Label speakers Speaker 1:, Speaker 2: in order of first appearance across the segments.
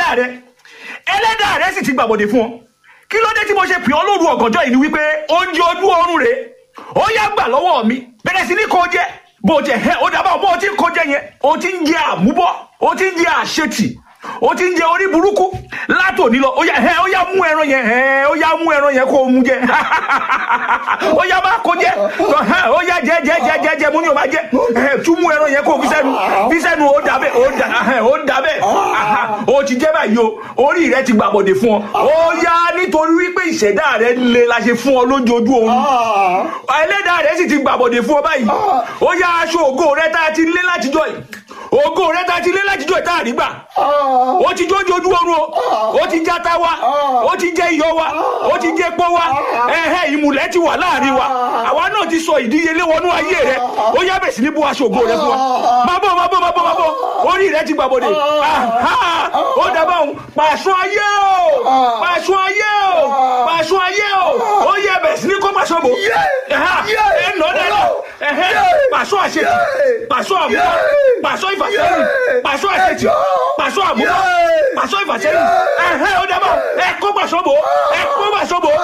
Speaker 1: ẹlẹ́dàá rẹ ẹlẹ́dàá rẹ sì ti gbàbọ̀dé fún ọ kí ló dé tí mo ṣe pè ọ́ lóru ọ̀gànjọ́ yìí ni wípé oúnjẹ ojú oorun rẹ ó yá gbà lọ́wọ́ mi bẹ̀rẹ̀ sí ní kó jẹ bó jẹ ẹ ó dábàá bó o ti ń kó jẹ yẹn o ti ń jẹ àmúbọ́ o ti ń jẹ àṣetì o ti ń jẹ orí burúkú látòní lọ ó yá ẹ ó yá mú ẹran yẹn ẹ ó yá mú ẹran yẹn kó o mú jẹ ó yá má kó jẹ ó yá jẹ jẹ jẹ jẹ jẹ mú ní o máa jẹ ẹ tún mú ẹran yẹn kó o fi sẹ́nu fi sẹ́nu ó dàbẹ ó dà ó dàbẹ ó ti jẹ báyìí o orí rẹ ti gbàbọdè fún ọ ó yá nítorí wípé ìṣẹ̀dá rẹ le la ṣe fún ọ lójoojú oorun ẹlẹ́dàá rẹ sì ti gbàbọdè fún ọ báyìí ó yá aṣọ ògo rẹ tá a ti lé látijọ́ yìí ògo rẹ tá a ti lé látijọ́ yìí tá a rí gbà ó ti jójú ojú oorun o ó ti já tá wa ó ti jẹ iyọ̀ wa ó ti jẹ epo wa ẹhẹ ìmùlẹ̀ ti wà láàrin wa àwa náà ti sọ ìdíyelé wọnú ayé rẹ ó yá bẹ̀ sí ní bó aṣọ ògo rẹ fún wa má bọ̀ má bọ̀ má bọ̀ má bọ̀ orí rẹ ti gbàbọdè ó dábàá òun pàṣọ ayé o pàṣọ ayé o pàṣọ ayé o ó yẹ bẹ̀ sí ní kó pàṣọ bò ẹ nọ dẹ́nu pàṣọ àṣetì pàṣọ àmúwá pàṣọ ìfàsẹ́yìn pàṣọ àṣetì pàṣọ àmúwá pàṣọ ìfàsẹ́yìn ẹ̀hẹ́ ó dábàá ẹ kó pàṣọ bò ẹ kó pàṣọ bò.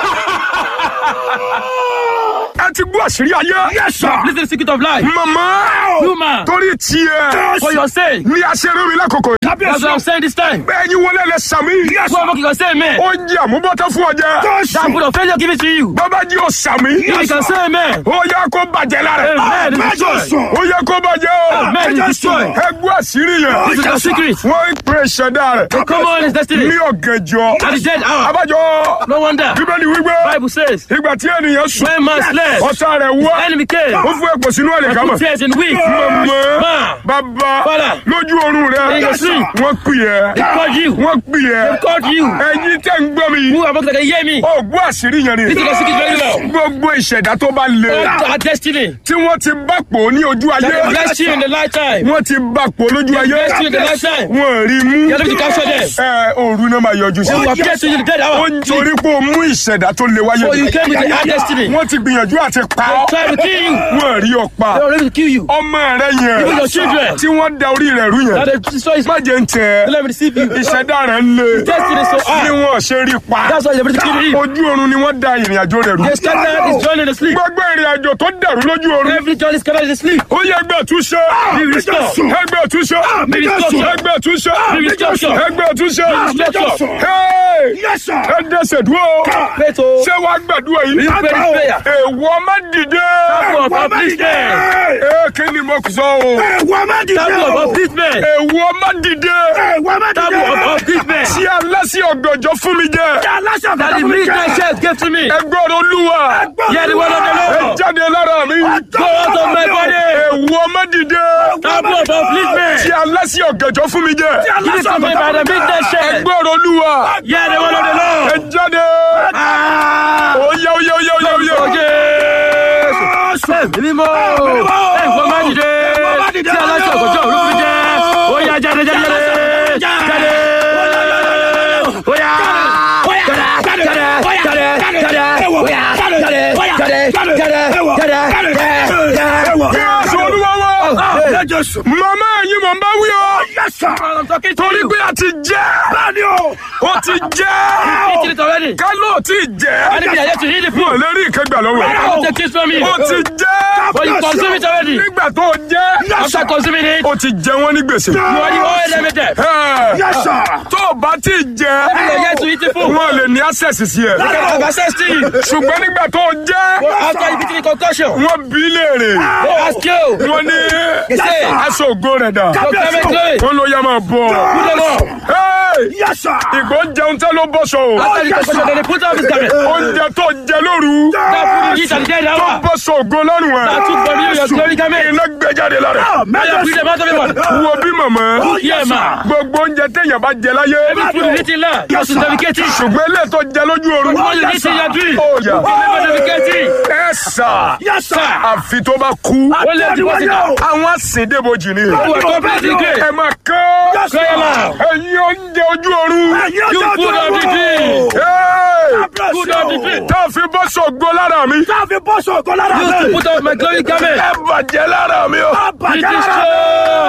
Speaker 2: ẹ ti gbọ́ àṣírí ayé.
Speaker 3: Yes, sir.
Speaker 4: This is the secret of life.
Speaker 2: mama
Speaker 4: Human.
Speaker 2: torí tiẹ̀
Speaker 4: For your sake.
Speaker 2: ní aṣeré mi lákòókò yìí.
Speaker 4: That's what I'm saying this time.
Speaker 2: bẹ́ẹ̀ ni wọlé lẹ sàmì.
Speaker 3: Yes,
Speaker 4: Go and make you can say amen.
Speaker 2: ó jẹ́ àmúbọ́tẹ́ fún ọjà.
Speaker 4: That put of failure give it to you.
Speaker 2: bàbá jí o sàmì.
Speaker 4: You can say amen.
Speaker 2: ó yẹ kó bàjẹ́ lára.
Speaker 4: Amen. It is
Speaker 3: Mẹ́jọ
Speaker 4: destroyed.
Speaker 3: sùn.
Speaker 2: ó yẹ kó bàjẹ́ o.
Speaker 4: Amen. It is destroyed.
Speaker 2: ẹ gbọ́ àṣírí
Speaker 4: This
Speaker 2: yẹn.
Speaker 4: is the secret.
Speaker 2: wọ́n ń pè ṣẹ̀dá rẹ̀.
Speaker 4: Come on, his destiny.
Speaker 2: ní ọ̀gànjọ́.
Speaker 4: At the dead hour.
Speaker 2: abájọ.
Speaker 4: No wonder.
Speaker 2: bíbélì wípé.
Speaker 4: Bible says,
Speaker 2: ìgbà tí ènìyàn sùn.
Speaker 4: when man slept,
Speaker 2: ọ̀tá rẹ̀ wá.
Speaker 4: enemy came.
Speaker 2: ó fún ẹ̀pọ̀ sínú ẹ̀lẹ̀
Speaker 4: And
Speaker 2: kámọ̀.
Speaker 4: put tears in weak.
Speaker 2: mọ̀mọ́
Speaker 4: Man,
Speaker 2: bàbá
Speaker 4: Father.
Speaker 2: lójú oorun rẹ̀
Speaker 4: In your sleep.
Speaker 2: wọ́n pè ẹ́
Speaker 4: they called you.
Speaker 2: wọ́n pè ẹ́
Speaker 4: They called you.
Speaker 2: ẹ̀yin tẹ́ ń gbọ́ mi
Speaker 4: Who am I going to hear me?
Speaker 2: ó gbọ́ àṣírí yẹn
Speaker 4: This is
Speaker 2: ni
Speaker 4: the secret very well.
Speaker 2: gbogbo ìṣẹ̀dá tó bá le
Speaker 4: All our destiny.
Speaker 2: tí wọ́n ti bá pò ní ojú ayé
Speaker 4: That blessed you in the lifetime.
Speaker 2: wọ́n ti bá pò lójú ayé
Speaker 4: blessed you in the lifetime.
Speaker 2: wọ́n rí mú
Speaker 4: You are able to capture them.
Speaker 2: ẹ òru náà máa yọjú sí
Speaker 4: They will appear to you in the dead
Speaker 2: ó
Speaker 4: hour.
Speaker 2: ń torí pé o mú ìṣẹ̀dá tó le wáyé
Speaker 4: So you came with our destiny.
Speaker 2: wọ́n ti gbìyànjú àti pa ọ́
Speaker 4: Try to kill you.
Speaker 2: wọ́n rí ọ pa
Speaker 4: They were ready to kill you.
Speaker 2: ọmọ rẹ
Speaker 4: Even
Speaker 2: yẹn
Speaker 4: your children.
Speaker 2: tí wọ́n da orí rẹ̀ rú
Speaker 4: Now
Speaker 2: yẹn
Speaker 4: they destroy his
Speaker 2: má jẹ́ ń tẹ̀
Speaker 4: Let me deceive you.
Speaker 2: ìṣẹ̀dá rẹ̀ ń le
Speaker 4: Destiny is so
Speaker 2: bí
Speaker 4: high.
Speaker 2: wọ́n ṣe rí pa
Speaker 4: That's why they're ready to kill him.
Speaker 2: ojú oorun ni wọ́n da ìrìn àjò rẹ̀ rú
Speaker 4: They scattered his journey in the sleep.
Speaker 2: gbogbo ìrìn àjò tó dàrú lójú oorun
Speaker 4: Every journey scattered in the sleep.
Speaker 2: ó yẹ ẹgbẹ́ túnṣe
Speaker 4: Be restored.
Speaker 2: ẹgbẹ́ túnṣe
Speaker 4: Be restored.
Speaker 2: ẹgbẹ́ túnṣe
Speaker 4: Be restored.
Speaker 2: ẹgbẹ́ túnṣe
Speaker 4: restored.
Speaker 2: Hey!
Speaker 3: Yes, sir.
Speaker 2: ẹ dẹ́sẹ̀ dúró
Speaker 4: Pray to
Speaker 2: ṣé wàá gbàdúrà yìí
Speaker 4: you pray this prayer.
Speaker 2: èèwọ̀ má dìde
Speaker 4: Table of upliftment.
Speaker 2: ee kí ni mo sọ o
Speaker 3: Ẹ̀wọ̀n má dìde
Speaker 4: Table of
Speaker 3: o.
Speaker 4: upliftment.
Speaker 2: èèwọ̀ má dìde
Speaker 3: Ẹ̀wọ̀n má
Speaker 4: Table
Speaker 3: dìde
Speaker 4: of
Speaker 3: o.
Speaker 4: upliftment.
Speaker 2: tí aláṣẹ ọ̀gànjọ́ fún mi jẹ
Speaker 3: Aláṣẹ
Speaker 4: That the midnight chef gave to me.
Speaker 2: ẹgbẹ́ ọ̀rọ̀ olúwa
Speaker 4: Hear the word of the
Speaker 2: ẹ
Speaker 4: Lord.
Speaker 2: jáde lára mi
Speaker 4: Go out of my body.
Speaker 2: èèwọ̀ má dìde
Speaker 4: Table of upliftment.
Speaker 2: tí aláṣẹ ọ̀gànjọ́ fún mi jẹ
Speaker 4: Give it to me by the midnight chef.
Speaker 2: ẹgbẹ́ ọ̀rọ̀ olúwa
Speaker 4: Hear the word of the
Speaker 2: ẹ
Speaker 4: Lord.
Speaker 2: jáde oyè oyè oyè oyè oyè
Speaker 4: Jésù. Ẹ̀mí mímọ́. Ẹ̀gbọ́n má dìde. Tí aláṣẹ ọ̀gọ̀jọ́ òru fi jẹ́. Ó yá jáde jáde jáde. Jáde. Ó yá. Jáde jáde jáde jáde. Ó yá jáde jáde jáde jáde jáde.
Speaker 2: Jésù olúwa wa
Speaker 3: Jésù.
Speaker 2: màmá ẹ̀yin mọ̀ ń bá wí o
Speaker 3: Yes, sir.
Speaker 4: I'm talking to
Speaker 2: torí
Speaker 4: you.
Speaker 2: pé a ti jẹ́
Speaker 3: Bẹ́ẹ̀ni o.
Speaker 2: ó ti jẹ́
Speaker 4: Eat it already.
Speaker 2: kálọ̀ tí jẹ́
Speaker 4: Anything I have to eat it
Speaker 2: wọn
Speaker 4: food.
Speaker 2: lè rí ìkẹgbà lọ́wọ́
Speaker 4: I
Speaker 2: ẹ̀.
Speaker 4: will take it from you.
Speaker 2: ó ti jẹ́
Speaker 4: But you consume it already.
Speaker 2: nígbà tó jẹ́
Speaker 4: After consuming it,
Speaker 2: ó ti jẹ wọ́n ní gbèsè.
Speaker 4: you already owe them a debt.
Speaker 2: Ẹ̀,
Speaker 3: Yes, sir.
Speaker 2: tó o bá ti jẹ
Speaker 4: You are yet to eat the food.
Speaker 2: wọn lè ní access sí ẹ
Speaker 4: You can have access to you.
Speaker 2: ṣùgbọ́n nígbà tó jẹ́
Speaker 4: After you eat the concussion,
Speaker 2: wọ́n bí léèrè
Speaker 4: they ask you.
Speaker 2: wọ́n ní
Speaker 4: They say,
Speaker 2: aṣọ ògo rẹ̀ dà
Speaker 4: go come and do it.
Speaker 2: wọ́n ló yá máa bọ̀
Speaker 4: Put them up.
Speaker 2: Hey!
Speaker 3: Yes, sir.
Speaker 2: ìgbó jẹun tẹ́ ló bọ́ṣọ o
Speaker 4: After the concussion, then they put up his garment.
Speaker 2: oúnjẹ tó jẹ lóru
Speaker 4: That food you eat at the dead
Speaker 2: tó
Speaker 4: hour.
Speaker 2: bọ́ṣọ ògo lọ́rùn
Speaker 4: That
Speaker 2: ẹ̀
Speaker 4: took from you your glory garment.
Speaker 2: iná gbé jáde lára
Speaker 4: Now you bring them out of him.
Speaker 2: wo bí màmá
Speaker 4: Yeah, man.
Speaker 2: gbogbo oúnjẹ téèyàn bá jẹ láyé
Speaker 4: Every food you eat in land, you have to navigate it.
Speaker 2: ṣùgbọ́n ilé tó jẹ lójú oorun
Speaker 4: What you eat in your dream,
Speaker 2: ó yà
Speaker 4: you never navigate it.
Speaker 2: ẹ sà
Speaker 3: Yes, sir.
Speaker 2: àfi tó bá kú
Speaker 4: Only have to pass it down.
Speaker 2: àwọn àsìndébojì ni
Speaker 4: You are completely great.
Speaker 2: ẹ máa kọ́
Speaker 4: Cry aloud.
Speaker 2: ẹ̀yin oúnjẹ ojú oorun
Speaker 4: You food of the dream.
Speaker 2: Hey!
Speaker 4: Food of the dream.
Speaker 2: tá a fi bọ́ sọ̀gbọ́ lára mi
Speaker 3: Káfí bọ́sù ọ̀gọ́ lára
Speaker 4: Used to
Speaker 3: rẹ̀.
Speaker 4: put up my glory garment.
Speaker 2: ẹ bàjẹ́ lára mi o
Speaker 4: Be destroyed.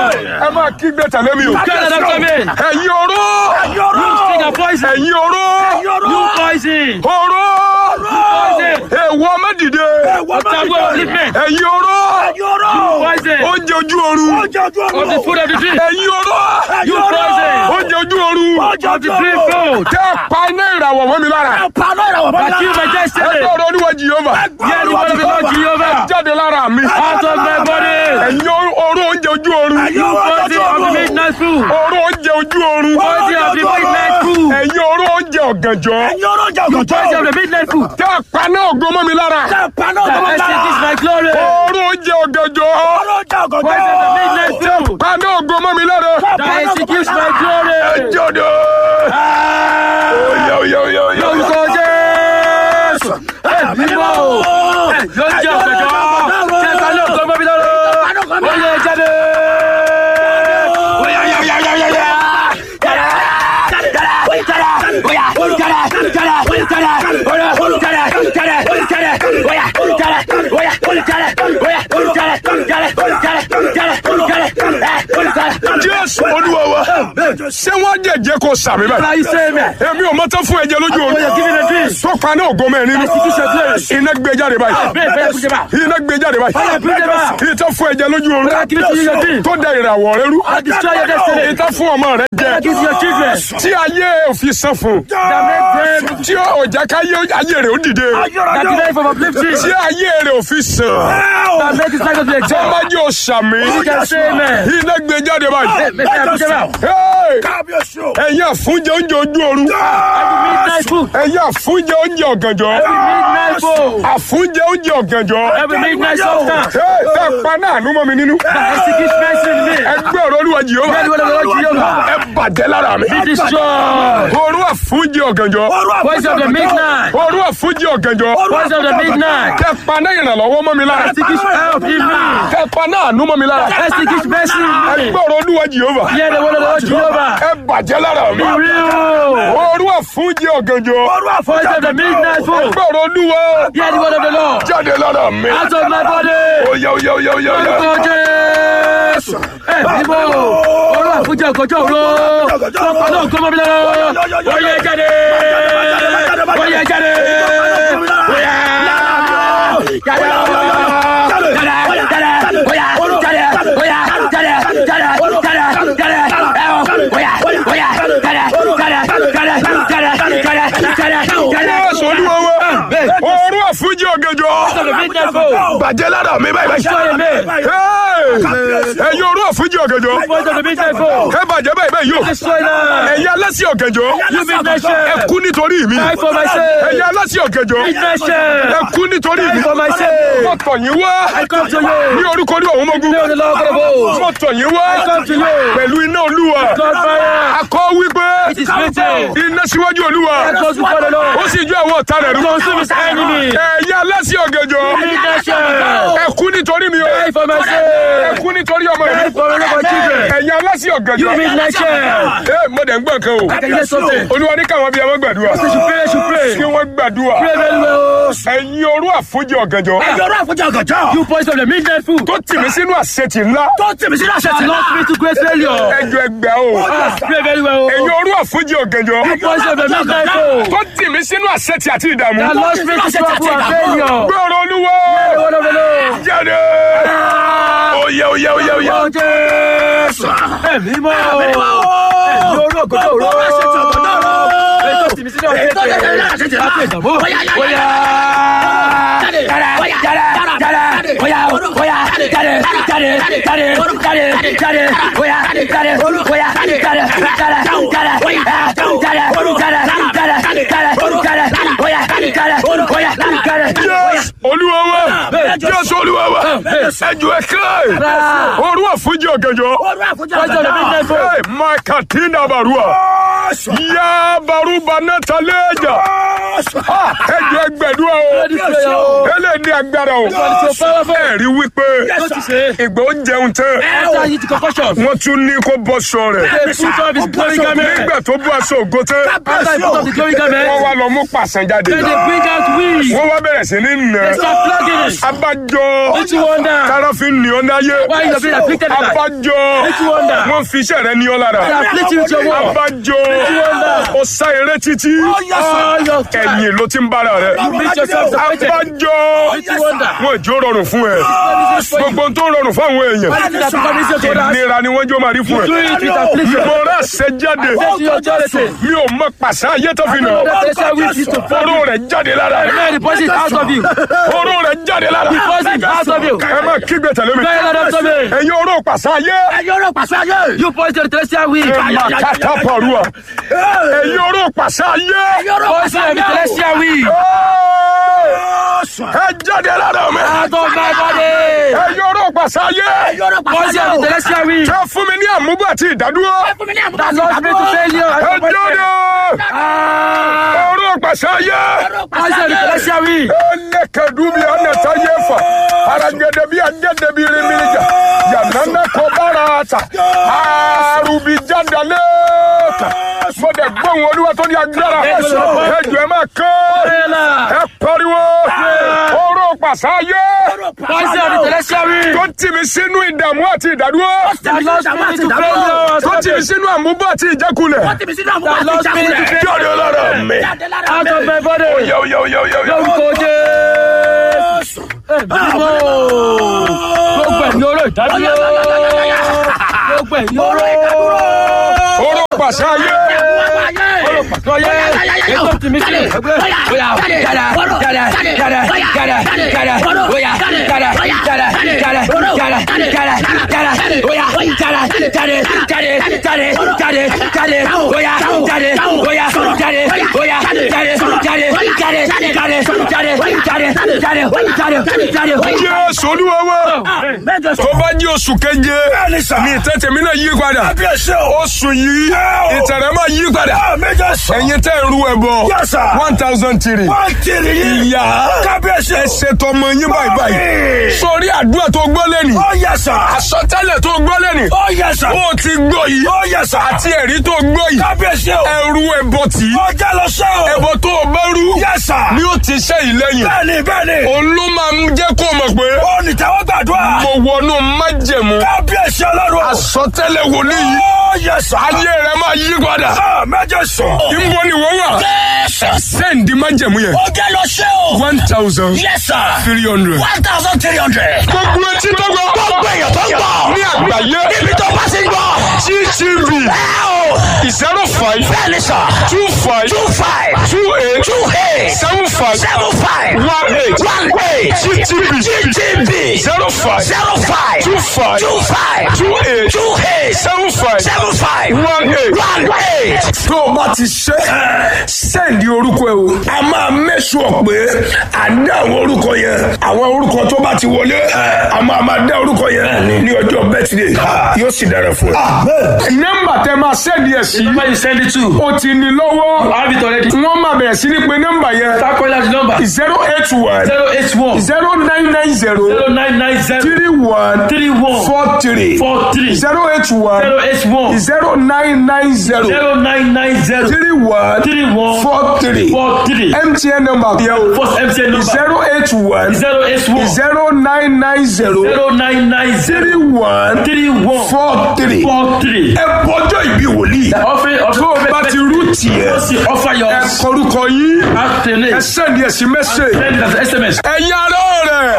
Speaker 2: ẹ máa kígbe tẹ̀lé mi o.
Speaker 4: Get after me.
Speaker 2: ẹ̀yin oró.
Speaker 4: You sting of poison.
Speaker 2: ẹ̀yin oró.
Speaker 4: You poison.
Speaker 2: oró.
Speaker 4: Poison.
Speaker 2: èèwọ̀ mẹ́dìde.
Speaker 4: Taboo of upliftment.
Speaker 2: ẹ̀yin oró.
Speaker 4: Poison.
Speaker 2: oúnjẹ ojú oorun.
Speaker 4: Of the food of the dream.
Speaker 2: ẹ̀yin oró.
Speaker 4: You poison.
Speaker 2: oúnjẹ ojú oorun.
Speaker 4: Of the dream food.
Speaker 2: tẹ́ ẹ pa iná ìràwọ̀ mọ́ mi lára.
Speaker 4: That kill my
Speaker 2: ẹ
Speaker 4: destiny.
Speaker 2: gbọ́dọ̀ olúwa jìyọ́mà.
Speaker 4: Hear the word of the Lord Jehovah.
Speaker 2: jáde lára mi.
Speaker 4: Out of my body.
Speaker 2: ẹ̀yin oró oúnjẹ ojú oorun.
Speaker 4: You poison of the midnight food.
Speaker 2: oró oúnjẹ ojú oorun.
Speaker 4: Poison of the midnight food.
Speaker 2: ẹ̀yin oró oúnjẹ ọ̀gànjọ́.
Speaker 4: Poison of the midnight food.
Speaker 2: tẹ́ ẹ pa iná ògo mọ́ mi lára.
Speaker 4: That extinguish my glory.
Speaker 2: oró oúnjẹ ọ̀gànjọ́.
Speaker 4: Poison of the midnight food.
Speaker 2: pa iná ògo mọ́ mi lára.
Speaker 4: That executes my glory.
Speaker 2: jọ̀dọ̀. oyè oyè oyè oyè.
Speaker 4: Lórúkọ Jésù. Ẹ bímọ o. Ẹ yóò jẹ ọ̀gbẹ̀jọ́. Ṣẹ́ta ló kọ́ mọ́bí lọ́rọ́. Ó yẹ jáde.
Speaker 2: jésù olúwa wa. ṣé wọ́n jẹ̀jẹ̀ kó sàmì báyìí.
Speaker 4: Láyé sẹ́mi.
Speaker 2: èmi ò mọ́tò fún ẹ̀jẹ̀ lójú
Speaker 4: Ó yẹ
Speaker 2: oorun.
Speaker 4: kí ni lè dín.
Speaker 2: tó pa iná ògo mẹ́rin nínú.
Speaker 4: Execution glory.
Speaker 2: iná gbé jáde báyìí.
Speaker 4: Bẹ́ẹ̀ bẹ́ẹ̀ kú jẹba.
Speaker 2: iná gbé jáde báyìí.
Speaker 4: Fire bring them out.
Speaker 2: ìtọ́ fún ẹ̀jẹ̀ lójú oorun.
Speaker 4: Ó yẹ kí ni ti yẹ dín.
Speaker 2: tó da ìràwọ̀ rẹ rú.
Speaker 4: I destroy your destiny.
Speaker 2: ìtọ́ fún ọmọ rẹ jẹ.
Speaker 4: Kiss your children.
Speaker 2: tí ayé òfin san fún.
Speaker 4: That make them.
Speaker 2: tí ọjà káyé ayé rẹ ó dìde.
Speaker 4: That delay from uplifting.
Speaker 2: tí ayé rẹ òfin sàn.
Speaker 4: That make his life to be
Speaker 2: tó
Speaker 4: exalted.
Speaker 2: bá jẹ́ òsàmì.
Speaker 4: You can say amen.
Speaker 2: iná gbé jáde báyìí.
Speaker 4: Make them kú jẹba.
Speaker 2: Hey! ẹ̀yin àfúnjẹ oúnjẹ ojú oorun.
Speaker 4: Every midnight food.
Speaker 2: ẹ̀yin àfúnjẹ oúnjẹ ọ̀gànjọ́.
Speaker 4: Every midnight food.
Speaker 2: àfúnjẹ oúnjẹ ọ̀gànjọ́.
Speaker 4: Every midnight substance.
Speaker 2: Hey, tẹ́ pa náà nú mọ́ mi nínú.
Speaker 4: That executes mercy in me.
Speaker 2: ẹgbẹ́ ọ̀rọ̀ olúwa jìhóbá.
Speaker 4: Hear the word of the Lord Jehovah.
Speaker 2: ẹ bàjẹ́ lára mi.
Speaker 4: Be destroyed.
Speaker 2: orú àfúnjẹ ọ̀gànjọ́.
Speaker 4: Voice of the midnight.
Speaker 2: orú àfúnjẹ ọ̀gànjọ́.
Speaker 4: Voice of the midnight.
Speaker 2: tẹ́ pa náà ìrànlọ́wọ́ mọ́ mi lára.
Speaker 4: Executes help in me.
Speaker 2: tẹ́ pa náà nú mọ́ mi lára.
Speaker 4: Executes mercy in me.
Speaker 2: ẹgbẹ́ ọ̀rọ̀ olúwa jìhóbá.
Speaker 4: Hear the word of the Lord Jehovah.
Speaker 2: ẹ bàjẹ́ lára mi.
Speaker 4: Be real.
Speaker 2: orú àfúnjẹ ọ̀gànjọ́.
Speaker 4: Voice of the midnight food.
Speaker 2: ẹgbẹ́ ọ̀rọ̀ olúwa.
Speaker 4: Hear the word of the Lord.
Speaker 2: jáde lára mi.
Speaker 4: Out of my body.
Speaker 2: oyè oyè oyè oyè oyè.
Speaker 4: Lórúkọ Jésù. Ẹ bímọ. Olú àfúnjẹ ọ̀gọ́jọ́ òru. Lọ́pàá náà kọ́ mọ́ mi lọ́wọ́. Ó yẹ jáde. Ó yẹ jáde. Ó yẹ. Jáde.
Speaker 2: Jésù olúwa wa. orú àfúnjẹ ọ̀gànjọ́. bàjẹ́ lára mi báyìí báyìí. Hey! ẹ̀yin orú àfúnjẹ ọ̀gànjọ́. ẹ bàjẹ́ báyìí báyìí yóò. ẹ̀yin alásì ọ̀gànjọ́. ẹ kú nítorí mi. ẹ̀yin alásì ọ̀gànjọ́. ẹ kú nítorí mi. mo tọ̀ yín wá. ní orúkọ ní òun mọ́gún. mo tọ̀ yín wá. pẹ̀lú iná olúwa. akọ wípé iná síwájú olúwa. ó sì jó àwọn ọ̀tá rẹ̀ rú. ẹ̀yin alásì ọ̀gànjọ́. ẹ kú nítorí mi o. ẹ kú nítorí ọmọ mi. ẹ̀yin alásì ọ̀gànjọ́. ẹ mo dẹ̀ ń gbọ́ nǹkan o. olúwa ní káwọn bíi ọmọ gbàdúrà. kí wọ́n gbàdúrà. ẹ̀yin orú àfojì ọ̀gànjọ́.
Speaker 4: You boys of the midnight food.
Speaker 2: tó tì mí sínú àṣetì ńlá.
Speaker 4: That lost me to great failure.
Speaker 2: ẹjọ ẹgbẹ́ o.
Speaker 4: Ah, pray very well.
Speaker 2: ẹ̀yin orú àfojì ọ̀gànjọ́.
Speaker 4: You boys of the midnight food.
Speaker 2: tó tì mí sínú àṣetì àti ìdààmú.
Speaker 4: That lost me to trouble and failure.
Speaker 2: gbọ́rọ̀ olúwa.
Speaker 4: The word of the Lord.
Speaker 2: jáde. oyè oyè oyè oyè.
Speaker 4: Lord Jésù. Ẹ̀mí mọ́ o. Ẹ̀mí orú ògùnjọ́ òru. Ètò tìmí sínú ọ̀sẹ̀ tẹ̀. Láti ìdààmú. Bóyá.
Speaker 2: Yes, olúwa wa. Yes, olúwa wa. ẹjọ ẹkẹ. orú àfojì ọ̀gànjọ́.
Speaker 4: Voice of the midnight food.
Speaker 2: Hey, Makatina barua. Ya baruba netaleja. Ah, ẹ jọ ẹgbẹ̀dúrà o
Speaker 4: This prayer, oh.
Speaker 2: ẹlẹ́ ní agbára o
Speaker 4: God is so powerful.
Speaker 2: ẹ rí wípé
Speaker 4: What you say?
Speaker 2: ìgbà ó jẹun tán
Speaker 4: After he concoction,
Speaker 2: wọ́n tún ní kó bọ́ sọ rẹ̀
Speaker 4: they put on his glory garment.
Speaker 2: nígbà tó bú aṣọ ògo tán
Speaker 4: After he put on the glory
Speaker 2: wọ́n
Speaker 4: garment,
Speaker 2: wá lọ mú pàṣẹ jáde
Speaker 4: then they bring out weeds.
Speaker 2: wọ́n wá bẹ̀rẹ̀ sí ní nà
Speaker 4: They start flogging it.
Speaker 2: abájọ
Speaker 4: Which wonder?
Speaker 2: tára fi ní ọ náyé
Speaker 4: Why you have been afflicted like that?
Speaker 2: abájọ
Speaker 4: Which wonder?
Speaker 2: wọ́n fi iṣẹ́ rẹ ní ọ lára
Speaker 4: They afflict you with your word.
Speaker 2: abájọ
Speaker 4: wonder?
Speaker 2: ó sá eré títí
Speaker 4: All your time.
Speaker 2: ẹ̀yìn ló ti ń bára rẹ
Speaker 4: You meet yourself afflicted.
Speaker 2: abájọ
Speaker 4: Which wonder?
Speaker 2: wọn ìjó rọrùn fún ẹ gbogbo tó rọrùn fún àwọn èèyàn
Speaker 4: Anything that becomes easier to us,
Speaker 2: ìnira ni wọ́n jó máa rí fún
Speaker 4: do
Speaker 2: ẹ
Speaker 4: it with affliction.
Speaker 2: mo rà ṣe jáde
Speaker 4: Say to your authority.
Speaker 2: mi ò mọ pàṣẹ ayé tó fi nà
Speaker 4: Know that they shall with you to fall.
Speaker 2: oró rẹ jáde lára
Speaker 4: May the poison out of you.
Speaker 2: oró rẹ jáde lára
Speaker 4: Poison out of you.
Speaker 2: ẹ má kígbe tẹ̀lé mi
Speaker 4: Very loud unto me.
Speaker 2: ẹ̀yin oró pàṣẹ ayé
Speaker 3: Ayọ̀rọ̀ pàṣẹ ayé.
Speaker 4: You poison the celestial weed.
Speaker 2: ẹ má kàtà pàrọ̀ ẹ̀yin oró pàṣẹ ayé
Speaker 4: Poison the celestial weed.
Speaker 2: ẹ jáde lára mi
Speaker 4: Out of my body.
Speaker 2: ẹ̀yin oró pàṣẹ ayé
Speaker 3: Ayọ̀rọ̀ pàṣẹ
Speaker 4: Poison
Speaker 3: ayé.
Speaker 4: the celestial weed.
Speaker 2: ẹ fún mi ní àmúgbò àti ìdádúró
Speaker 4: That lost me to failure.
Speaker 2: ẹ jáde
Speaker 4: Ah.
Speaker 2: oró pàṣẹ ayé.
Speaker 4: Poison the celestial weed.
Speaker 2: Elekedubi anata yefa. Aragede bi agede bi rimirija. Yanana kobarata. Arubi jadaleka. Mo dẹ̀ gbóhùn olúwa tó ní agbára. Ẹjọ́ ẹ máa kọ́. Ẹ pariwo. Oró pàṣáyé.
Speaker 4: Poison the celestial weed.
Speaker 2: Tó tì mí sínú ìdààmú àti ìdádúró.
Speaker 4: That lost me to failure.
Speaker 2: Tó tì mí sínú àmúbọ̀ àti ìjákulẹ̀.
Speaker 4: That lost me to failure.
Speaker 2: Jáde lára mi.
Speaker 4: Out of my body.
Speaker 2: Yọ yọ yọ yọ yọ.
Speaker 4: Lórúkọ Jésù. Ẹ̀mí Gbogbo ẹ̀mí oró ìdádúró. Gbogbo ẹ̀mí oró.
Speaker 2: Oró pàṣáyé.
Speaker 4: Lọ́yẹ́ ètò tìmí sílẹ̀. Bóyá jáde jáde jáde jáde jáde bóyá jáde jáde jáde jáde jáde jáde bóyá jáde jáde jáde jáde jáde jáde bóyá jáde bóyá jáde bóyá jáde jáde jáde jáde jáde jáde jáde jáde jáde.
Speaker 2: Jésù olúwa wa.
Speaker 3: Mẹ́jọ sọ.
Speaker 2: tó bá jí oṣù keje
Speaker 3: Bẹ́ẹ̀ni sà.
Speaker 2: ní ìtẹ́tẹ̀ mi náà yí padà
Speaker 3: Kábíyèsí o.
Speaker 2: oṣù yìí ìtẹ̀rẹ̀ máa yí padà
Speaker 3: Mẹ́jọ sọ.
Speaker 2: ẹ̀yin tẹ́ ń ru ẹbọ
Speaker 3: Yes, sir.
Speaker 2: one thousand three
Speaker 3: Wọ́n tiri yín.
Speaker 2: ìyá
Speaker 3: Kábíyèsí o.
Speaker 2: ẹsẹ̀ tọmọ yín báyìí báyìí
Speaker 3: Báyìí.
Speaker 2: sórí àdúrà tó gbọ́ lẹ́nì
Speaker 3: Ó yẹ sà.
Speaker 2: àsọtẹ́lẹ̀ tó gbọ́ lẹ́nì
Speaker 3: Ó yẹ sà.
Speaker 2: ó ti gbọ́ yìí
Speaker 3: Ó yẹ sà.
Speaker 2: àti ẹ̀rí tó gbọ́ yìí
Speaker 3: Kábíyèsí o.
Speaker 2: ẹrú ẹbọ tì í
Speaker 3: Ó jẹ́ lọ sẹ́ o.
Speaker 2: ẹbọ tó o bá rú
Speaker 3: Yes, sir.
Speaker 2: ni ó ti ṣe ìlẹ́yìn
Speaker 3: Bẹ́ẹ̀ni bẹ́ẹ̀ni.
Speaker 2: òun ló máa ń jẹ́ kó mọ̀ pé
Speaker 3: Ó ní tẹ́wọ́ gbàdúrà.
Speaker 2: mo wọnú májẹ̀mú
Speaker 3: Kábíyèsí ọlọ́run.
Speaker 2: àsọtẹ́lẹ̀ wòlíì yìí
Speaker 3: Ó yẹ sà.
Speaker 2: ayé rẹ máa yí padà.
Speaker 3: Ah, Mẹ́jọ sọ.
Speaker 2: Ìbò ni wọ́n wà. Sẹ́ǹdì máa ń jẹ̀mú yẹn.
Speaker 3: Ó jẹ́ lọ sẹ́ o.
Speaker 2: One thousand
Speaker 3: Yes, sir.
Speaker 2: three hundred.
Speaker 3: One thousand three hundred.
Speaker 2: Gbogbo etí tó gbọ́.
Speaker 3: Gbogbo èèyàn tó ń gbọ́.
Speaker 2: Ní àgbáyé.
Speaker 3: Níbi tó bá ti ń gbọ́.
Speaker 2: GTV
Speaker 3: Ẹ o.
Speaker 2: zero five
Speaker 3: Bẹ́ẹ̀ni sà.
Speaker 2: two five
Speaker 3: Two five.
Speaker 2: two eight
Speaker 3: Two eight.
Speaker 2: seven five
Speaker 3: Seven five.
Speaker 2: one eight.
Speaker 3: One eight.
Speaker 2: GTV
Speaker 3: GTB.
Speaker 2: zero five
Speaker 3: Zero five.
Speaker 2: two five
Speaker 3: Two five.
Speaker 2: two eight
Speaker 3: Two eight.
Speaker 2: seven five
Speaker 3: Seven five.
Speaker 2: one eight.
Speaker 3: One eight.
Speaker 2: tó o bá ti ṣe sẹ́ǹdì orúkọ ẹ o. a máa mẹ́sùn pé à ń dá àwọn orúkọ yẹn àwọn orúkọ tó bá ti wọlé a máa máa dá orúkọ yẹn ní ọjọ́ bẹ́tìdé yóò sì dára fún ẹ. nọ́mbà tẹ máa sẹ́ǹdì ẹ̀ sí
Speaker 4: Number you send it to.
Speaker 2: o ti ní lọ́wọ́
Speaker 4: I have it already.
Speaker 2: wọ́n máa bẹ̀rẹ̀ sí ní pé nọ́mbà yẹn
Speaker 4: Start calling out the number.
Speaker 2: zero eight one
Speaker 4: Zero eight one
Speaker 2: zero nine nine zero
Speaker 4: zero nine nine zero
Speaker 2: three one
Speaker 4: three one
Speaker 2: four three
Speaker 4: four three
Speaker 2: zero eight one
Speaker 4: zero eight one
Speaker 2: zero nine nine zero
Speaker 4: zero nine nine zero
Speaker 2: three one
Speaker 4: three one
Speaker 2: four three
Speaker 4: four three.
Speaker 2: MTN number yẹn o.
Speaker 4: First MTN number
Speaker 2: zero eight one
Speaker 4: zero eight one
Speaker 2: zero nine nine zero
Speaker 4: zero nine nine zero
Speaker 2: three one
Speaker 4: three one
Speaker 2: four three.
Speaker 4: four three.
Speaker 2: ẹ bọjọ ìbí wòlíì.
Speaker 4: Offering of
Speaker 2: tó o bá ti rú tiẹ̀
Speaker 4: Just offer your
Speaker 2: ẹ kọrúkọ yín
Speaker 4: afternoon.
Speaker 2: ẹ sẹ́ndì ẹ̀ sí mẹ́sẹ̀.
Speaker 4: Send it as SMS.
Speaker 2: ẹ̀yin ará ọ̀rẹ́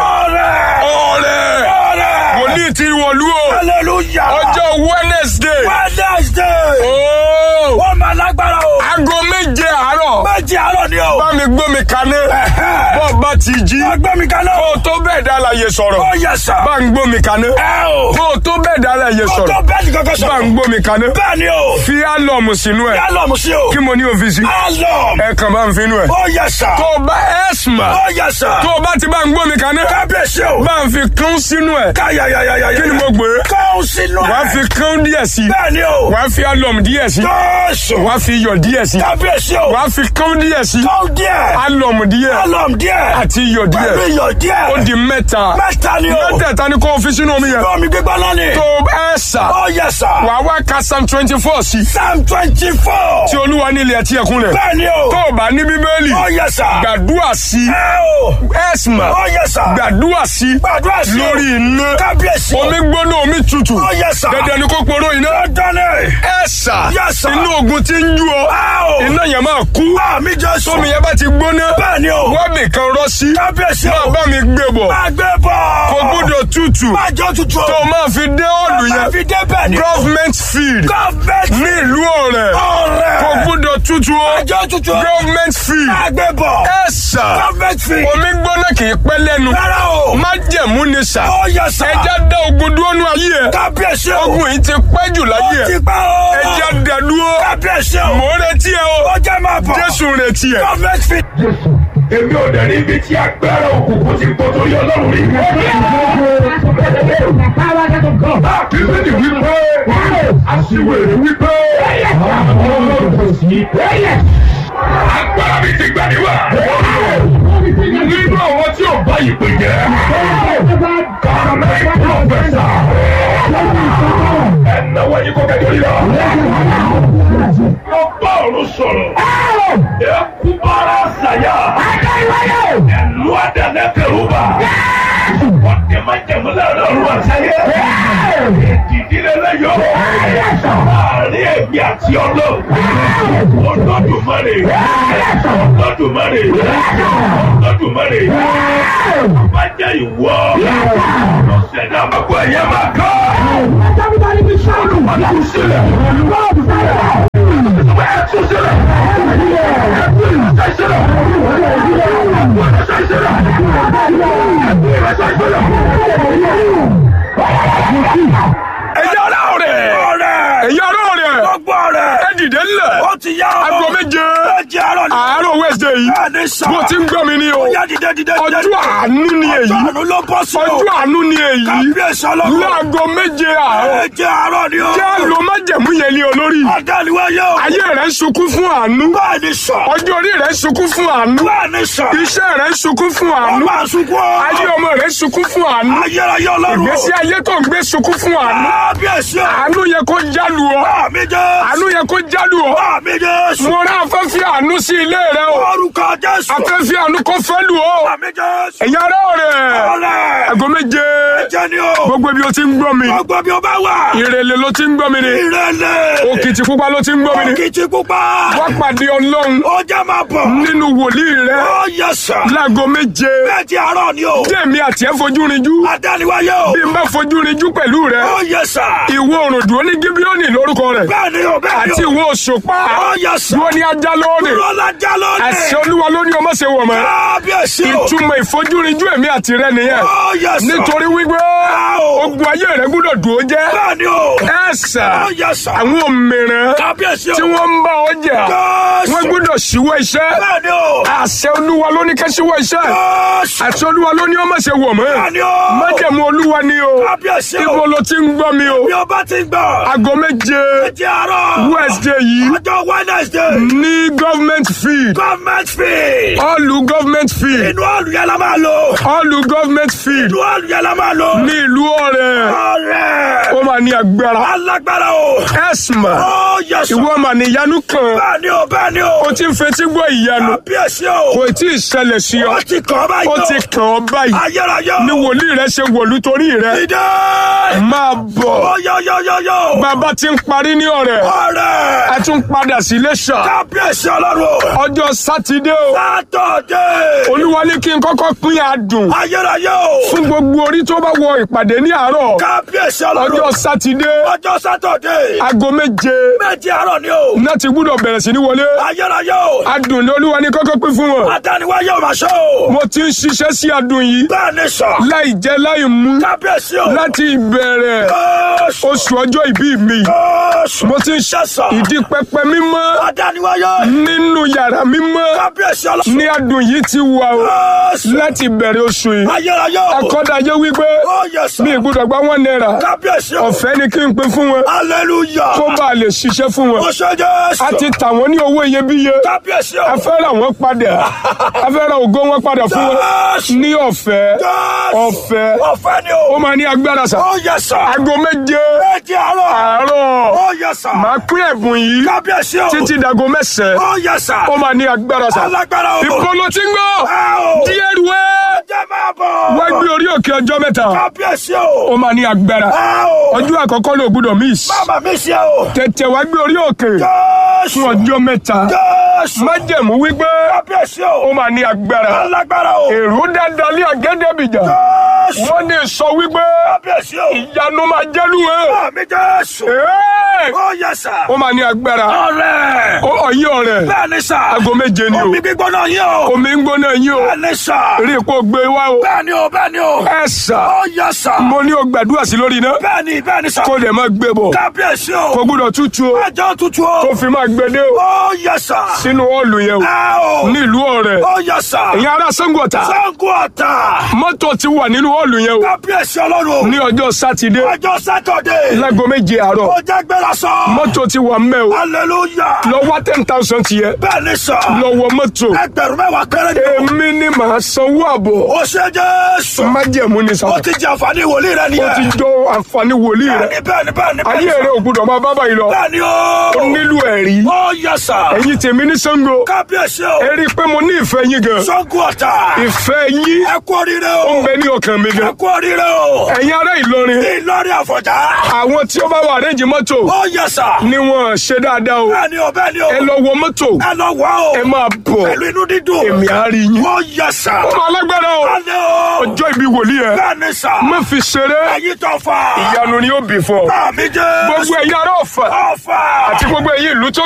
Speaker 2: ọ̀rẹ́ wòlíì ti wọ̀lú o
Speaker 3: Hallelujah.
Speaker 2: ọjọ́ Wednesday
Speaker 3: Wednesday.
Speaker 2: ooo
Speaker 3: Ó máa lágbára o.
Speaker 2: aago méje àárọ̀
Speaker 3: Méjì àárọ̀ ni o.
Speaker 2: bá mi gbómi kaná bọ́ọ̀ bá ti jí
Speaker 3: Ọgbẹ́ mi kaná.
Speaker 2: kó o tó bẹ́ẹ̀ dá láyé sọ̀rọ̀
Speaker 3: Ó yẹ sà.
Speaker 2: bá ń gbómi kaná
Speaker 3: Ẹ o.
Speaker 2: kó o tó bẹ́ẹ̀ dá láyé
Speaker 3: Kó tó
Speaker 2: sọ̀rọ̀
Speaker 3: bẹ́ẹ̀ni kankan
Speaker 2: bá
Speaker 3: sọ̀rọ̀.
Speaker 2: ń gbómi kaná
Speaker 3: Bẹ́ẹ̀ ni o.
Speaker 2: fi álọ̀mù sínú ẹ̀
Speaker 3: Yálọ̀mù sí o.
Speaker 2: kí mo ní òfìsí
Speaker 3: Álọ̀mù.
Speaker 2: ẹ kàn bá ń finú ẹ̀
Speaker 3: Ó yẹ sà.
Speaker 2: tó o bá ẹ̀sùnmà
Speaker 3: Ó yẹ sà.
Speaker 2: tó o bá ti bá ń gbómi kaná
Speaker 3: Kábíyèsí o.
Speaker 2: bá ń fi kán sínú ẹ̀
Speaker 3: Káyàyàyàyà.
Speaker 2: kí ni mo gbé
Speaker 3: Kọ́ sínú ẹ̀.
Speaker 2: wàá fi kán díẹ̀ sí
Speaker 3: Bẹ́ẹ̀ ni o.
Speaker 2: wàá fi álọ̀mù díẹ̀ sí
Speaker 3: Jésù.
Speaker 2: wàá fi iyọ̀ díẹ̀ sí
Speaker 3: Kábíyèsí o.
Speaker 2: wàá fi kán díẹ̀ sí
Speaker 3: Kọ́ díẹ̀.
Speaker 2: álọ̀mù díẹ̀
Speaker 3: Álọ̀mù díẹ̀.
Speaker 2: àti iyọ̀ díẹ̀
Speaker 3: Pẹ̀lú iyọ̀ díẹ̀.
Speaker 2: ó di mẹ́ta
Speaker 3: Mẹ́ta ni o.
Speaker 2: mẹ́tẹ̀ẹ̀ta ni kó o fi sínú omi yẹn
Speaker 3: Omi gbígbóná ni.
Speaker 2: tó ẹ sà
Speaker 3: Ó yẹ sà.
Speaker 2: wàá wá ka psalm twenty four sí
Speaker 3: Psalm twenty four.
Speaker 2: tí olúwa ní ilẹ̀ tí ẹkún rẹ̀
Speaker 3: Bẹ́ẹ̀ ni o.
Speaker 2: tó o bá ní bíbélì
Speaker 3: Ó yẹ sà.
Speaker 2: gbàdúrà sí
Speaker 3: Ẹ o.
Speaker 2: ẹ̀sìmà
Speaker 3: Ó yẹ sà.
Speaker 2: gbàdúrà sí
Speaker 3: Gbàdúrà sí o.
Speaker 2: lórí iná
Speaker 3: Kábíyèsí o.
Speaker 2: omi gbóná omi tutù
Speaker 3: Ó yẹ sà.
Speaker 2: dandan ni kó poró iná
Speaker 3: Dandan ni.
Speaker 2: ẹ̀sà
Speaker 3: Yes, sir.
Speaker 2: inú ogun ti ń jú ọ
Speaker 3: Ẹ o.
Speaker 2: iná yẹn máa kú
Speaker 3: Àmì Jésù.
Speaker 2: tómi yẹn bá ti gbóná
Speaker 3: Bẹ́ẹ̀ ni o.
Speaker 2: wọ́n bì kan rọ́ sí
Speaker 3: Kábíyèsí
Speaker 2: máa
Speaker 3: o.
Speaker 2: bá mi gbé bọ̀
Speaker 3: Àgbẹ̀ bọ̀.
Speaker 2: kò gbọ́dọ̀ tutù
Speaker 3: Májọ tutù.
Speaker 2: tó o máa fi dé ọ̀lù
Speaker 3: Máa
Speaker 2: yẹn
Speaker 3: fi dé bẹ́ẹ̀ ni o.
Speaker 2: government field
Speaker 3: Gọ́ọ̀mẹ̀ntì.
Speaker 2: ní ìlú ọ̀rẹ́
Speaker 3: Ọ̀rẹ́.
Speaker 2: kò gbọ́dọ̀ tutù o
Speaker 3: Májọ tutù.
Speaker 2: government field
Speaker 3: Àgbẹ̀ bọ̀.
Speaker 2: ẹ̀sà
Speaker 3: Gọ́ọ̀mẹ̀ntì fi.
Speaker 2: omi gbóná kì í pẹ́ lẹ́nu
Speaker 3: Rárá o.
Speaker 2: má jẹ̀mú ni sà
Speaker 3: Ó yẹ sà.
Speaker 2: ẹja dá ogun dúró nú ayé ẹ
Speaker 3: Kábíyèsí o.
Speaker 2: ogun yìí ti pẹ́ jù láyé
Speaker 3: Ó ti
Speaker 2: ẹ
Speaker 3: pẹ́ o.
Speaker 2: ẹja dá dúró
Speaker 3: Kábíyèsí o.
Speaker 2: mò ń retí ẹ o
Speaker 3: Ó jẹ́ máa bọ̀.
Speaker 2: jésù ń retí ẹ.
Speaker 3: Gọ́ọ̀mẹ̀ntì fi.
Speaker 1: èmi ò dẹ̀ ní ibi tí agbára òkùnkùn ti pọ̀ tó yọ lọ́rùn rí. Bíbélì wípé aṣiwèrè wípé agbára mi ti gbà níwà. Nínú àwọn tí ò bá yìí pè jẹ́. Kàmẹ́ pọ̀fẹ́sà. Ẹ̀nàwó yìí kò kẹ́kọ̀ọ́ yìí lọ. Lọ bá ọ̀run sọ̀rọ̀. Ẹkú bára ṣàyà. Ẹ̀lú àdàlẹ́ kẹrùbà. Ọ̀dẹ̀ máa jẹ̀mú láàrin ọ̀run àṣàyẹ. Ìdílé lẹ́yọ̀. Àárín ẹ̀mí àti ọlọ́. Olódùmarè. Olódùmarè. Olódùmarè. Bá jẹ́ ìwọ. Lọ́sẹ̀ náà gbogbo ẹ̀yẹ máa kọ́. Olùwàlú sílẹ̀. Ẹ tún sílẹ̀. Ẹ tún ìrẹsẹ̀ sílẹ̀. Ẹ tún ìrẹsẹ̀ sílẹ̀. Ẹ tún ìrẹsẹ̀ sílẹ̀.
Speaker 2: ẹ̀yà ọ̀rẹ́ rẹ̀
Speaker 3: Ọ̀rẹ́.
Speaker 2: ẹ̀yà ọ̀rẹ́ rẹ̀
Speaker 3: Gbogbo ọ̀rẹ́.
Speaker 2: ẹ dìde ńlẹ̀
Speaker 3: Ó ti yá o.
Speaker 2: aago méje
Speaker 3: Méje àárọ̀ ni.
Speaker 2: àárọ̀ wẹ́sẹ̀ yìí
Speaker 3: Bẹ́ẹ̀ ni sà.
Speaker 2: bó ti ń gbọ́ mi ní o
Speaker 3: Ó yá dìde dìde dìde.
Speaker 2: ọjọ́ àánú ni èyí
Speaker 3: Ọjọ́ àánú ló bọ́ sí o.
Speaker 2: ọjọ́ àánú ni èyí
Speaker 3: Kábíyèsí ọlọ́run.
Speaker 2: láago méje àárọ̀
Speaker 3: Méje àárọ̀ ni o.
Speaker 2: jẹ́ àlọ́ májẹ̀mú yẹn ní olórí
Speaker 3: Adániwáyé o.
Speaker 2: ayé rẹ̀ ń sunkún fún àánú
Speaker 3: Bẹ́ẹ̀ ni sà.
Speaker 2: ọjọ́ orí rẹ̀ ń sunkún fún àánú
Speaker 3: Bẹ́ẹ̀ ni sà.
Speaker 2: iṣẹ́ rẹ̀ ń sunkún fún àánú
Speaker 3: Ọmọ àsunkún o.
Speaker 2: ayé ọmọ rẹ̀ ń sunkún fún àánú
Speaker 3: Ayérayé ọlọ́run o.
Speaker 2: ìgbésí ayé tó ń gbé sunkún fún àánú
Speaker 3: Kábíyèsí o.
Speaker 2: àánú yẹ kó jálu ọ
Speaker 3: Àmì Jésù.
Speaker 2: àánú yẹ kó jálu ọ
Speaker 3: Àmì Jésù.
Speaker 2: mo rán afẹ́fẹ́ àánú sí ilé rẹ o
Speaker 3: Orúkọ Jésù.
Speaker 2: afẹ́fẹ́ àánú kó fẹ́ lù ọ
Speaker 3: Àmì Jésù.
Speaker 2: ẹ̀yà ara rẹ̀
Speaker 3: Ọ̀rẹ́.
Speaker 2: aago méje
Speaker 3: Jẹ́ ni o.
Speaker 2: gbogbo ibi o ti ń gbọ́ mi
Speaker 3: Gbogbo bí o bá wà.
Speaker 2: ìrẹ̀lẹ̀ ló ti ń gbọ́ mi ni
Speaker 3: Ìrẹ̀lẹ̀.
Speaker 2: òkìtì pupa ló ti ń gbọ́ mi ni
Speaker 3: Òkìtì pupa.
Speaker 2: wá pàdé ọlọ́run
Speaker 3: Ó jẹ́ máa bọ̀.
Speaker 2: nínú wòlíì rẹ
Speaker 3: Ó yẹ sà.
Speaker 2: láago méje
Speaker 3: Méje àárọ̀ ni o.
Speaker 2: jẹ́mi àti ẹ̀ fojú rinjú
Speaker 3: Adániwáyé o.
Speaker 2: bí n bá fojú rinjú pẹ̀lú rẹ
Speaker 3: Ó yẹ sà.
Speaker 2: ìwọ òrùndùn ní gíbíọ́nì lórúkọ rẹ
Speaker 3: Bẹ́ẹ̀ ni o, bẹ́ẹ̀ ni o.
Speaker 2: àti ìwọ òṣùpá
Speaker 3: Ó yẹ sà.
Speaker 2: dúró ní ajá lónìí
Speaker 3: Rọ́lá já lónìí.
Speaker 2: àṣẹ olúwa ló ní ọmọ ṣe wọ̀ mọ́
Speaker 3: Kábíyèsí o.
Speaker 2: ìtumọ̀ ìfojúrinjú èmi àti rẹ nìyẹn
Speaker 3: Ó yẹ sà.
Speaker 2: nítorí wípé
Speaker 3: o.
Speaker 2: ogun ayé rẹ gbúdọ̀ dùn ó jẹ́
Speaker 3: Bẹ́ẹ̀ ni o.
Speaker 2: ẹ̀sà
Speaker 3: Ó yẹ sà.
Speaker 2: àwọn òmìnira
Speaker 3: Kábíyèsí o.
Speaker 2: tí wọ́n ń bá ọjà
Speaker 3: Jésù.
Speaker 2: wọ́n gbúdọ̀ ṣíwọ́ iṣẹ́
Speaker 3: Bẹ́ẹ̀ ni o.
Speaker 2: àṣẹ olúwa ló ní ká ṣíwọ́ iṣẹ́
Speaker 3: Jésù.
Speaker 2: àṣẹ olúwa ló ní ọmọ ṣe wọ̀ mọ́
Speaker 3: Bẹ́ẹ̀ ni o.
Speaker 2: májẹ̀mú olúwa ni o
Speaker 3: Kábíyèsí o.
Speaker 2: ibo ló ti ń gbọ́ mi o
Speaker 3: Bí o bá ti gbọ́.
Speaker 2: aago méje
Speaker 3: Méje àárọ̀.
Speaker 2: wednesday yìí
Speaker 3: Ọjọ́ Wednesday.
Speaker 2: ní government field
Speaker 3: Government fee.
Speaker 2: ọlù government field
Speaker 3: Inú ọ̀lù yẹn la máa lò.
Speaker 2: ọlù government field
Speaker 3: Inú ọ̀lù yẹn la máa lò.
Speaker 2: ní ìlú ọ̀rẹ́
Speaker 3: Ọ̀rẹ́.
Speaker 2: ó máa ní agbára
Speaker 3: Alágbára o.
Speaker 2: ẹ̀sìmà
Speaker 3: Ó yẹ sọ.
Speaker 2: ìwọ mà ní ìyanu kan
Speaker 3: Bẹ́ẹ̀ ni o, bẹ́ẹ̀ ni o.
Speaker 2: ó ti ń fetí gbọ́ ìyanu
Speaker 3: Kábíyèsí o.
Speaker 2: kò tí ì ṣẹlẹ̀ sí ọ
Speaker 3: Ó ti kàn báyìí
Speaker 2: ó
Speaker 3: o.
Speaker 2: ti kàn ọ́ báyìí
Speaker 3: Ayérayé o.
Speaker 2: ní wòlíì rẹ ṣe wòlú torí rẹ
Speaker 3: Ìdè.
Speaker 2: máa bọ̀
Speaker 3: Ó yọ yọ yọ yọ.
Speaker 2: bàbá ti ń parí ní ọ̀rẹ́
Speaker 3: Ọ̀rẹ́.
Speaker 2: a tún padà sí Iléṣà
Speaker 3: kábíyèsí ọlọ́run.
Speaker 2: ọjọ́ sátidé o
Speaker 3: sátọ̀dé.
Speaker 2: olúwa ní kí n kọ́kọ́ pín adùn
Speaker 3: ayérayé o.
Speaker 2: fún gbogbo orí tó bá wọ ìpàdé ní àárọ̀
Speaker 3: kábíyèsí ọlọ́run.
Speaker 2: ọjọ́ sátidé
Speaker 3: ọjọ́ sátọ̀dé.
Speaker 2: aago méje
Speaker 3: méje àárọ̀ ni o.
Speaker 2: náà ti gbúdọ̀ bẹ̀rẹ̀ sí ní wọlé
Speaker 3: ayérayé o.
Speaker 2: adùn ní olúwa ní kọ́kọ́ pín fún wọn
Speaker 3: adániwáyé ò máa ṣe o.
Speaker 2: mo ti ń ṣiṣẹ́ sí adùn yìí
Speaker 3: bẹ́ẹ̀ ni sọ.
Speaker 2: láì jẹ láì mú
Speaker 3: kábíyèsí o.
Speaker 2: láti ìbẹ̀rẹ̀
Speaker 3: Jésù.
Speaker 2: oṣù ọjọ́ ìbí mi
Speaker 3: Jésù.
Speaker 2: mo ti ń ṣe
Speaker 3: Ṣẹ̀sọ̀.
Speaker 2: ìdí pẹpẹ mímọ́
Speaker 3: adániwáyé.
Speaker 2: nínú yàrá mímọ́
Speaker 3: kábíyèsí ọlọ́run.
Speaker 2: ní adùn yìí ti wà o
Speaker 3: Jésù.
Speaker 2: láti ìbẹ̀rẹ̀ oṣù yìí
Speaker 3: ayérayé o.
Speaker 2: akọ́dàjẹ́ wípé
Speaker 3: ó yẹ sọ.
Speaker 2: mi ìgbúdọ̀ gba wọn náírà
Speaker 3: kábíyèsí o.
Speaker 2: ọ̀fẹ́ ni kí n pín fún wọn
Speaker 3: hallelujah.
Speaker 2: kó bá a lè ṣiṣẹ́ fún wọn
Speaker 3: ó ṣe Jésù.
Speaker 2: a ti tà wọ́n ní owó iyebíye
Speaker 3: kábíyèsí o.
Speaker 2: a fẹ́ ra wọn padà a fẹ́ ra ògo wọn padà fún wọn
Speaker 3: Jésù.
Speaker 2: ní ọ̀fẹ́
Speaker 3: Jésù.
Speaker 2: ọ̀fẹ́
Speaker 3: ọ̀fẹ́ ni
Speaker 2: ó
Speaker 3: o.
Speaker 2: máa ní agbára sà
Speaker 3: ó yẹ sọ.
Speaker 2: aago méje
Speaker 3: méje àárọ̀.
Speaker 2: àárọ̀
Speaker 3: ó yẹ sọ.
Speaker 2: máa pín ẹ̀bùn yìí
Speaker 3: kábíyèsí o.
Speaker 2: títí dago mẹ́sàn-án
Speaker 3: ó yẹ sọ.
Speaker 2: ó máa ní agbára sà
Speaker 3: alágbára o.
Speaker 2: ìpolo tí ń gbọ́
Speaker 3: ẹ o.
Speaker 2: díẹ̀ rúwẹ́
Speaker 3: jẹ́ máa bọ̀.
Speaker 2: wá gbé orí òkè ọjọ́ mẹ́ta
Speaker 3: kábíyèsí o.
Speaker 2: ó máa ní agbára
Speaker 3: ẹ o.
Speaker 2: ọjọ́ àkọ́kọ́ ló gbúdọ̀ miss
Speaker 3: Bàbá mi ṣe o.
Speaker 2: tètè wá gbé orí òkè
Speaker 3: Jésù.
Speaker 2: fún ọjọ́ mẹ́ta
Speaker 3: Jésù.
Speaker 2: májẹ̀mú wípé
Speaker 3: Kábíyèsí
Speaker 2: ó
Speaker 3: o.
Speaker 2: máa ní agbára
Speaker 3: Alágbára o.
Speaker 2: èrò dáadáa lé àgẹ́dẹ́bìjà
Speaker 3: Jésù.
Speaker 2: wọ́n ní sọ wípé
Speaker 3: Kábíyèsí o.
Speaker 2: ìyanu máa jẹ́lu ẹ̀
Speaker 3: Àmì Jésù.
Speaker 2: Ẹ́ẹ̀!
Speaker 3: Ó yẹ sà.
Speaker 2: ó máa ní agbára
Speaker 3: Ọ̀rẹ́.
Speaker 2: ó ọ̀yẹ́ ọ̀rẹ́
Speaker 3: Bẹ́ẹ̀ ni sà.
Speaker 2: aago méje ni o
Speaker 3: Omi gbígbóná yín o.
Speaker 2: omi ń gbóná yín o
Speaker 3: Bẹ́ẹ̀ ni sà.
Speaker 2: rí i kó gbé wá o
Speaker 3: Bẹ́ẹ̀ ni o, bẹ́ẹ̀ ni o.
Speaker 2: ẹ sà
Speaker 3: Ó yẹ sà.
Speaker 2: mo ní o gbàdúrà sí lórí iná
Speaker 3: Bẹ́ẹ̀ ni, bẹ́ẹ̀ ni sà.
Speaker 2: kó lè máa gbé bọ̀
Speaker 3: Kábíyèsí
Speaker 2: kó
Speaker 3: o.
Speaker 2: gbúdọ̀ tútù o
Speaker 3: Ẹjọ́ tutù o.
Speaker 2: kó fi máa gbé dé o
Speaker 3: Ó yẹ sà.
Speaker 2: sínú ọ̀ọ̀lù yẹn o
Speaker 3: Ẹ o.
Speaker 2: nílùú ọ̀rẹ́
Speaker 3: Ó yẹ sà.
Speaker 2: ìyẹn ará Ṣàngó Ọ̀tà
Speaker 3: Ṣàngó Ọ̀tà.
Speaker 2: mọ́tò ti wà nínú ọ̀ọ̀lù yẹn o
Speaker 3: Kábíyèsí ọlọ́run o.
Speaker 2: ní ọjọ́ sátidé
Speaker 3: Ọjọ́ Sátọ̀dé.
Speaker 2: láago méje àárọ̀
Speaker 3: Ó jẹ́ gbéra sọ.
Speaker 2: mọ́tò ti wà mẹ́ o
Speaker 3: Hallelujah.
Speaker 2: lọ wá ten thousand tiẹ̀
Speaker 3: Bẹ́ẹ̀ ni sọ.
Speaker 2: lọ wọ mọ́tò
Speaker 3: Ẹgbẹ̀rún mẹ́wàá péré ni o.
Speaker 2: èmi ni màá sanwó àbọ̀
Speaker 3: Ó ṣe Jésù.
Speaker 2: májẹ̀mú ni
Speaker 3: Ó
Speaker 2: sábà
Speaker 3: ti jẹ àǹfààní wòlíì rẹ
Speaker 2: ó
Speaker 3: nìyẹn.
Speaker 2: ti jọ àǹfààní wòlíì rẹ
Speaker 3: Bẹ́ẹ̀ni bẹ́ẹ̀ni bẹ́ẹ̀ni bẹ́ẹ̀ni.
Speaker 2: ayé rẹ ò gbúdọ̀ máa bá báyìí lọ
Speaker 3: Bẹ́ẹ̀ni o.
Speaker 2: ó nílò ẹ̀rí
Speaker 3: Ó yẹ sà.
Speaker 2: ẹ̀yin tèmi ní Ṣàngó
Speaker 3: Kábíyèsí o.
Speaker 2: ẹ rí i pé mo ní ìfẹ́ yín gan
Speaker 3: Ṣàngó Ọ̀tà.
Speaker 2: ìfẹ́ yín
Speaker 3: Ẹ kú oríire
Speaker 2: ó ń
Speaker 3: o.
Speaker 2: bẹ ní ọkàn mi
Speaker 3: Ẹ
Speaker 2: gan
Speaker 3: kú oríire o.
Speaker 2: ẹ̀yin ará Ìlọrin
Speaker 3: Ìlọrin Àfọ̀njá.
Speaker 2: àwọn tí ó bá wà rẹ́ǹjì mọ́tò
Speaker 3: Ó yẹ sà.
Speaker 2: ni wọ́n ṣe dáadáa o
Speaker 3: Bẹ́ẹ̀ni o bẹ́ẹ̀ni o.
Speaker 2: ẹ lọ wọ mọ́tò
Speaker 3: Ẹ lọ wá o.
Speaker 2: ẹ máa bọ̀
Speaker 3: Pẹ̀lú inú dídùn.
Speaker 2: èmi á rí yín
Speaker 3: Ó yẹ sà.
Speaker 2: ó máa lágbára o
Speaker 3: Alẹ́ o.
Speaker 2: ọjọ́ ìbí wòlíì ẹ
Speaker 3: Bẹ́ẹ̀ni sà.
Speaker 2: má fi ṣeré
Speaker 3: Ẹyin tó fà.
Speaker 2: ìyanu ni ó bì fún ọ
Speaker 3: Àmì Jésù.
Speaker 2: gbogbo ẹ̀yin ará Ọ̀fà
Speaker 3: Ọ̀fà.
Speaker 2: àti gbogbo ẹ̀yin ìlú tó